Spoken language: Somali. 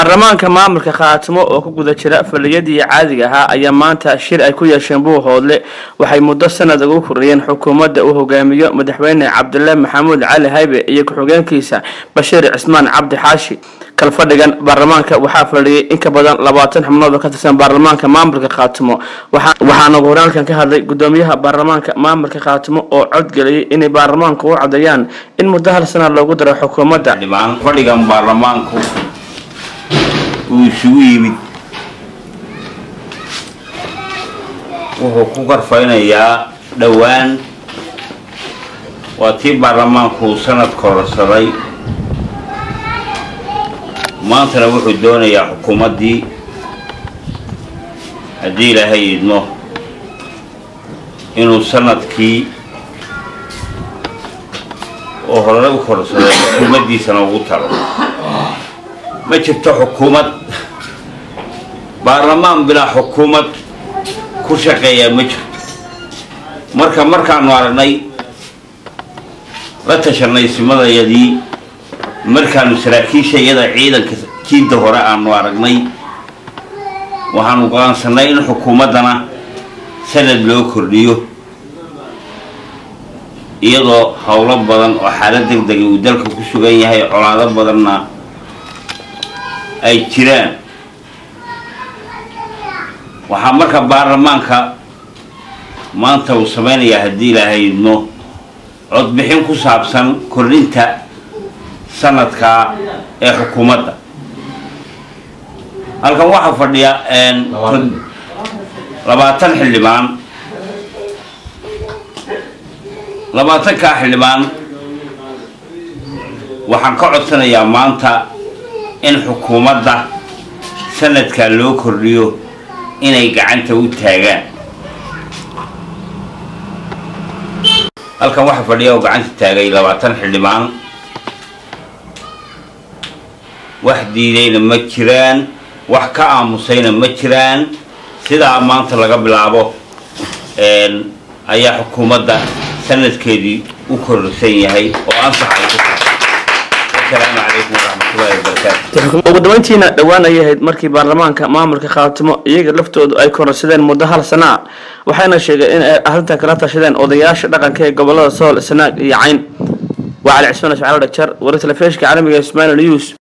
baarlamaanka maamulka khaatimo oo ku guda jira faliyadii caadiga ahaa ayaa maanta shir ay ku yeesheen buuhoodle waxay muddo sanad ugu koriyeen xukuumadda uu hogaamiyo madaxweyne cabdile maxamuud cali haybe iyo ku-xigeenkiisa bashiir cismaan cabdi xaashi kalfadhigan baarlamaanka waxaa fadhiyay in ka badan labaatan xubnood oo ka tirsan baarlamaanka maamulka khaatimo waxaana ugu horaalkan ka hadlay gudoomiyaha baarlamaanka maamulka khaatimo oo codgeliyay inay baarlamaanka u cadeeyaan in muddo hal sana loogu daro xukuumadda fadhigan baarlamaanku uu isugu yimid wuxuu ku karfaynayaa dhowaan waa tii baarlamaanku uu sanad kororsaday maantana wuxuu doonayaa xukuumaddii haddii ilaahay idmo inuu sanadkii oo horey u kororsaday xukuumaddiisana ugu talo ma jirto xukuumad baarlamaan bilaa xukuumad ku shaqeeyaa ma jirto marka markaanu aragnay la tashanay simadayadii markaanu saraakiisha iyada ciidanka kiidda hore aanu aragnay waxaanu go-aansanay in xukuumaddana sanad loo kordhiyo iyadoo howlo badan oo xaalad deg dega uu dalka ku sugan yahay colaado badanna ay jiraan waxaa marka baarlamaanka maanta uu samaynayaa haddii ilaahay idmo codbixin ku saabsan kordhinta sanadka ee xukuumadda halkan waxaa fadhiya labaatan xildhibaan labaatankaa xildhibaan waxaan ka codsanayaa maanta in xukuumadda sanadkaa loo kordhiyo inay gacanta u taagaan halkan waxaa fadhiya oo gacanta taagay labaatan xildhibaan wax diidayna ma jiraan wax ka aamusayna ma jiraan sidaa maanta laga bilaabo ayaa xukuumadda sanadkeedii u kororsan yahay oo ansax ay ku tahay asalaamu calaykum waraxmatullahi wabarakaatu ugu dabeyntiina dhowaan ayay ahayd markii baarlamaanka maamulka khaatimo iyaga laftoodu ay kororsadeen muddo hal sana a waxayna sheegeen in ay arrintan kala tashadeen odayaasha dhaqanka ee gobolada sool sanaag iyo cayn waa cali cismaan ismaciil dhajar wari telefishka caalamiga ismail news